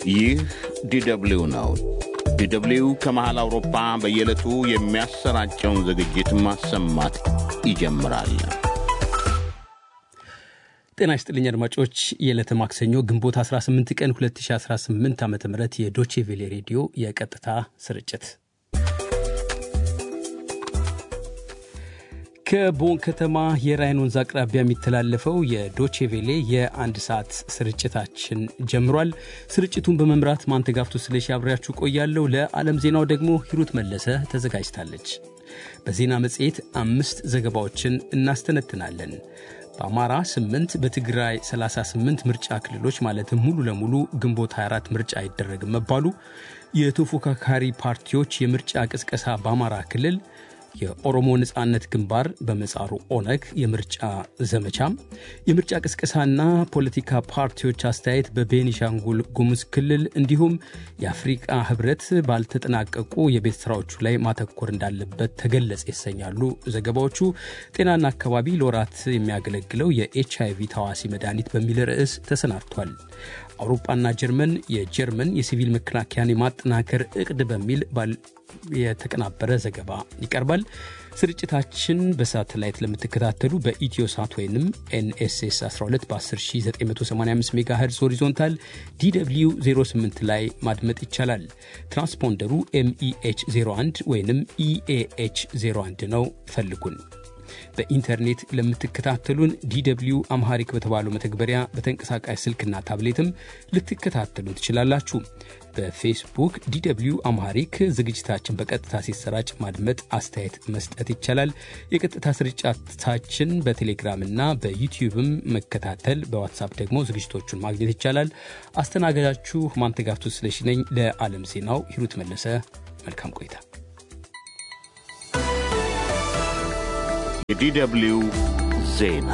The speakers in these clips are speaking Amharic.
ይህ ዲደብሊው ነው። ዲደብሊው ከመሃል አውሮፓ በየዕለቱ የሚያሰራጨውን ዝግጅት ማሰማት ይጀምራል። ጤና ይስጥልኝ አድማጮች። የዕለተ ማክሰኞ ግንቦት 18 ቀን 2018 ዓ ም የዶቼ ቬሌ ሬዲዮ የቀጥታ ስርጭት ከቦን ከተማ የራይን ወንዝ አቅራቢያ የሚተላለፈው የዶቼ ቬሌ የአንድ ሰዓት ስርጭታችን ጀምሯል። ስርጭቱን በመምራት ማንተጋፍቶ ስለሺ አብሬያችሁ ቆያለሁ። ለዓለም ዜናው ደግሞ ሂሩት መለሰ ተዘጋጅታለች። በዜና መጽሔት አምስት ዘገባዎችን እናስተነትናለን። በአማራ 8 በትግራይ 38 ምርጫ ክልሎች ማለትም ሙሉ ለሙሉ ግንቦት 24 ምርጫ አይደረግም መባሉ፣ የተፎካካሪ ፓርቲዎች የምርጫ ቅስቀሳ በአማራ ክልል የኦሮሞ ነጻነት ግንባር በመጻሩ ኦነግ የምርጫ ዘመቻም የምርጫ ቅስቀሳና ፖለቲካ ፓርቲዎች አስተያየት በቤኒሻንጉል ጉሙዝ ክልል እንዲሁም የአፍሪቃ ሕብረት ባልተጠናቀቁ የቤት ስራዎቹ ላይ ማተኮር እንዳለበት ተገለጸ ይሰኛሉ ዘገባዎቹ። ጤናና አካባቢ ለወራት የሚያገለግለው የኤች አይቪ ታዋሲ መድኃኒት በሚል ርዕስ ተሰናድቷል። አውሮፓና ጀርመን የጀርመን የሲቪል መከላከያን የማጠናከር እቅድ በሚል የተቀናበረ ዘገባ ይቀርባል። ስርጭታችን በሳተላይት ለምትከታተሉ በኢትዮ ሳት ወይም ኤንኤስኤስ 12 በ10985 ሜጋ ሄርዝ ሆሪዞንታል ዲw 08 ላይ ማድመጥ ይቻላል። ትራንስፖንደሩ ኤምኢኤች 01 ወይም ኢኤኤች 01 ነው። ፈልጉን። በኢንተርኔት ለምትከታተሉን ዲw አምሃሪክ በተባለው መተግበሪያ በተንቀሳቃሽ ስልክና ታብሌትም ልትከታተሉ ትችላላችሁ። በፌስቡክ ዲw አምሃሪክ ዝግጅታችን በቀጥታ ሲሰራጭ ማድመጥ፣ አስተያየት መስጠት ይቻላል። የቀጥታ ስርጭታችን በቴሌግራምና በዩቲዩብም መከታተል፣ በዋትሳፕ ደግሞ ዝግጅቶቹን ማግኘት ይቻላል። አስተናጋጃችሁ ማንተጋፍቱ ስለሺ ነኝ። ለዓለም ዜናው ሂሩት መለሰ። መልካም ቆይታ። የዲደብሊው ዜና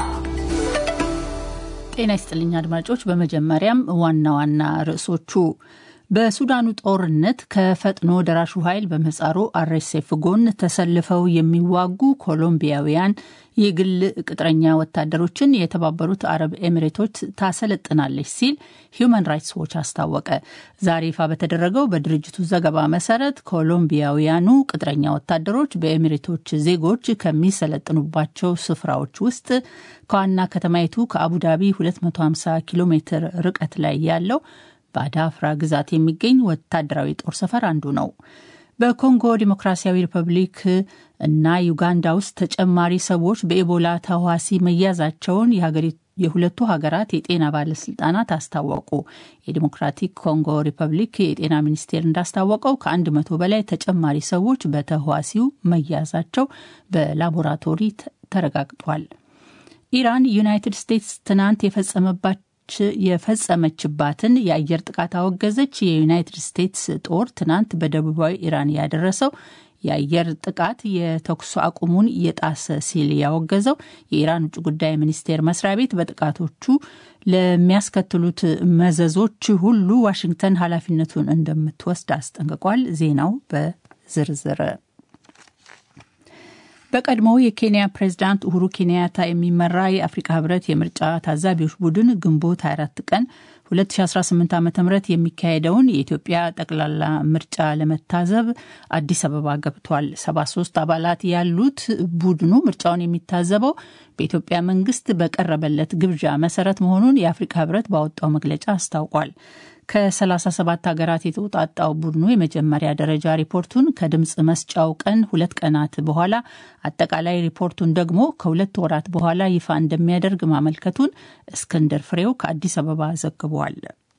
ጤና ይስጥልኝ አድማጮች። በመጀመሪያም ዋና ዋና ርዕሶቹ በሱዳኑ ጦርነት ከፈጥኖ ደራሹ ኃይል በምህጻሩ አርኤስኤፍ ጎን ተሰልፈው የሚዋጉ ኮሎምቢያውያን የግል ቅጥረኛ ወታደሮችን የተባበሩት አረብ ኤሚሬቶች ታሰለጥናለች ሲል ሂዩማን ራይትስ ዎች አስታወቀ። ዛሬ ይፋ በተደረገው በድርጅቱ ዘገባ መሰረት ኮሎምቢያውያኑ ቅጥረኛ ወታደሮች በኤሚሬቶች ዜጎች ከሚሰለጥኑባቸው ስፍራዎች ውስጥ ከዋና ከተማይቱ ከአቡዳቢ 250 ኪሎ ሜትር ርቀት ላይ ያለው በአዳፍራ ግዛት የሚገኝ ወታደራዊ ጦር ሰፈር አንዱ ነው። በኮንጎ ዲሞክራሲያዊ ሪፐብሊክ እና ዩጋንዳ ውስጥ ተጨማሪ ሰዎች በኤቦላ ተዋሲ መያዛቸውን የሁለቱ ሀገራት የጤና ባለስልጣናት አስታወቁ። የዲሞክራቲክ ኮንጎ ሪፐብሊክ የጤና ሚኒስቴር እንዳስታወቀው ከአንድ መቶ በላይ ተጨማሪ ሰዎች በተህዋሲው መያዛቸው በላቦራቶሪ ተረጋግጧል። ኢራን ዩናይትድ ስቴትስ ትናንት የፈጸመባቸው የፈጸመችባትን የአየር ጥቃት አወገዘች። የዩናይትድ ስቴትስ ጦር ትናንት በደቡባዊ ኢራን ያደረሰው የአየር ጥቃት የተኩስ አቁሙን የጣሰ ሲል ያወገዘው የኢራን ውጭ ጉዳይ ሚኒስቴር መስሪያ ቤት በጥቃቶቹ ለሚያስከትሉት መዘዞች ሁሉ ዋሽንግተን ኃላፊነቱን እንደምትወስድ አስጠንቅቋል። ዜናው በዝርዝር በቀድሞው የኬንያ ፕሬዝዳንት ኡሁሩ ኬንያታ የሚመራ የአፍሪካ ህብረት የምርጫ ታዛቢዎች ቡድን ግንቦት 24 ቀን 2018 ዓ ም የሚካሄደውን የኢትዮጵያ ጠቅላላ ምርጫ ለመታዘብ አዲስ አበባ ገብቷል። 73 አባላት ያሉት ቡድኑ ምርጫውን የሚታዘበው በኢትዮጵያ መንግስት በቀረበለት ግብዣ መሰረት መሆኑን የአፍሪካ ህብረት ባወጣው መግለጫ አስታውቋል። ከ37 ሀገራት የተውጣጣው ቡድኑ የመጀመሪያ ደረጃ ሪፖርቱን ከድምፅ መስጫው ቀን ሁለት ቀናት በኋላ አጠቃላይ ሪፖርቱን ደግሞ ከሁለት ወራት በኋላ ይፋ እንደሚያደርግ ማመልከቱን እስክንድር ፍሬው ከአዲስ አበባ ዘግቧል።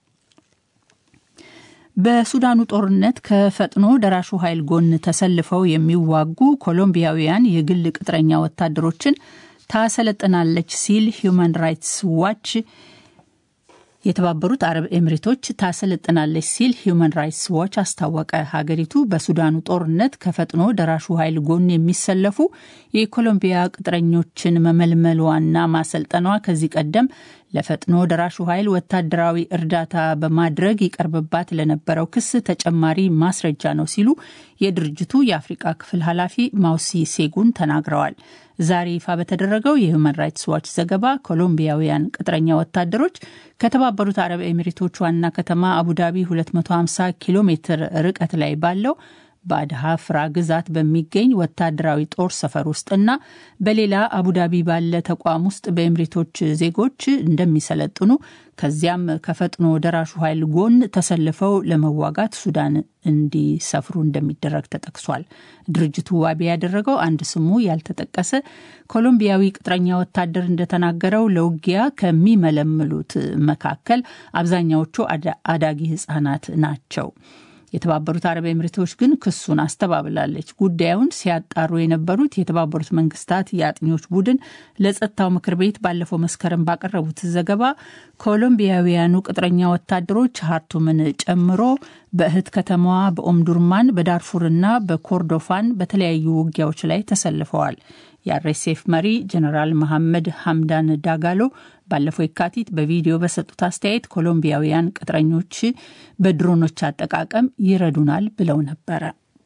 በሱዳኑ ጦርነት ከፈጥኖ ደራሹ ኃይል ጎን ተሰልፈው የሚዋጉ ኮሎምቢያውያን የግል ቅጥረኛ ወታደሮችን ታሰለጥናለች ሲል ሂዩማን ራይትስ ዋች የተባበሩት አረብ ኤምሬቶች ታሰለጥናለች ሲል ሂዩማን ራይትስ ዋች አስታወቀ። ሀገሪቱ በሱዳኑ ጦርነት ከፈጥኖ ደራሹ ኃይል ጎን የሚሰለፉ የኮሎምቢያ ቅጥረኞችን መመልመሏና ማሰልጠኗ ከዚህ ቀደም ለፈጥኖ ደራሹ ኃይል ወታደራዊ እርዳታ በማድረግ ይቀርብባት ለነበረው ክስ ተጨማሪ ማስረጃ ነው ሲሉ የድርጅቱ የአፍሪቃ ክፍል ኃላፊ ማውሲ ሴጉን ተናግረዋል። ዛሬ ይፋ በተደረገው የሁማን ራይትስ ዋች ዘገባ ኮሎምቢያውያን ቅጥረኛ ወታደሮች ከተባበሩት አረብ ኤሚሬቶች ዋና ከተማ አቡዳቢ 250 ኪሎ ሜትር ርቀት ላይ ባለው በአድሃፍራ ግዛት በሚገኝ ወታደራዊ ጦር ሰፈር ውስጥና በሌላ አቡዳቢ ባለ ተቋም ውስጥ በኤምሬቶች ዜጎች እንደሚሰለጥኑ ከዚያም ከፈጥኖ ደራሹ ኃይል ጎን ተሰልፈው ለመዋጋት ሱዳን እንዲሰፍሩ እንደሚደረግ ተጠቅሷል። ድርጅቱ ዋቢ ያደረገው አንድ ስሙ ያልተጠቀሰ ኮሎምቢያዊ ቅጥረኛ ወታደር እንደተናገረው ለውጊያ ከሚመለምሉት መካከል አብዛኛዎቹ አዳጊ ሕጻናት ናቸው። የተባበሩት አረብ ኤምሬቶች ግን ክሱን አስተባብላለች። ጉዳዩን ሲያጣሩ የነበሩት የተባበሩት መንግስታት የአጥኚዎች ቡድን ለጸጥታው ምክር ቤት ባለፈው መስከረም ባቀረቡት ዘገባ ኮሎምቢያውያኑ ቅጥረኛ ወታደሮች ሀርቱምን ጨምሮ በእህት ከተማዋ በኦምዱርማን በዳርፉርና በኮርዶፋን በተለያዩ ውጊያዎች ላይ ተሰልፈዋል። የአርኤስኤፍ መሪ ጀነራል መሐመድ ሐምዳን ዳጋሎ ባለፈው የካቲት በቪዲዮ በሰጡት አስተያየት ኮሎምቢያውያን ቅጥረኞች በድሮኖች አጠቃቀም ይረዱናል ብለው ነበረ።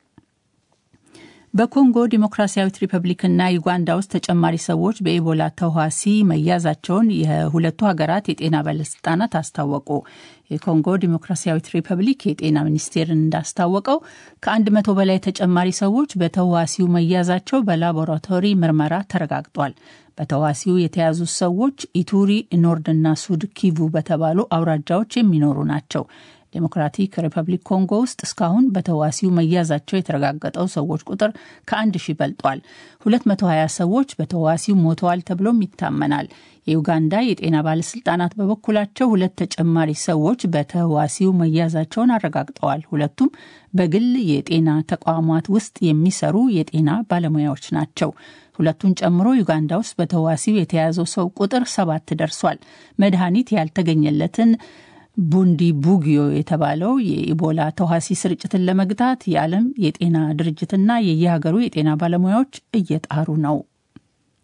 በኮንጎ ዲሞክራሲያዊት ሪፐብሊክና ዩጋንዳ ውስጥ ተጨማሪ ሰዎች በኢቦላ ተዋሲ መያዛቸውን የሁለቱ ሀገራት የጤና ባለስልጣናት አስታወቁ። የኮንጎ ዲሞክራሲያዊት ሪፐብሊክ የጤና ሚኒስቴር እንዳስታወቀው ከአንድ መቶ በላይ ተጨማሪ ሰዎች በተዋሲው መያዛቸው በላቦራቶሪ ምርመራ ተረጋግጧል። በተዋሲው የተያዙ ሰዎች ኢቱሪ፣ ኖርድና ሱድ ኪቩ በተባሉ አውራጃዎች የሚኖሩ ናቸው። ዴሞክራቲክ ሪፐብሊክ ኮንጎ ውስጥ እስካሁን በተዋሲው መያዛቸው የተረጋገጠው ሰዎች ቁጥር ከአንድ ሺህ በልጧል። 220 ሰዎች በተዋሲው ሞተዋል ተብሎም ይታመናል። የዩጋንዳ የጤና ባለስልጣናት በበኩላቸው ሁለት ተጨማሪ ሰዎች በተዋሲው መያዛቸውን አረጋግጠዋል። ሁለቱም በግል የጤና ተቋማት ውስጥ የሚሰሩ የጤና ባለሙያዎች ናቸው። ሁለቱን ጨምሮ ዩጋንዳ ውስጥ በተዋሲው የተያዘው ሰው ቁጥር ሰባት ደርሷል። መድኃኒት ያልተገኘለትን ቡንዲ ቡጊዮ የተባለው የኢቦላ ተዋሲ ስርጭትን ለመግታት የዓለም የጤና ድርጅትና የየሀገሩ የጤና ባለሙያዎች እየጣሩ ነው።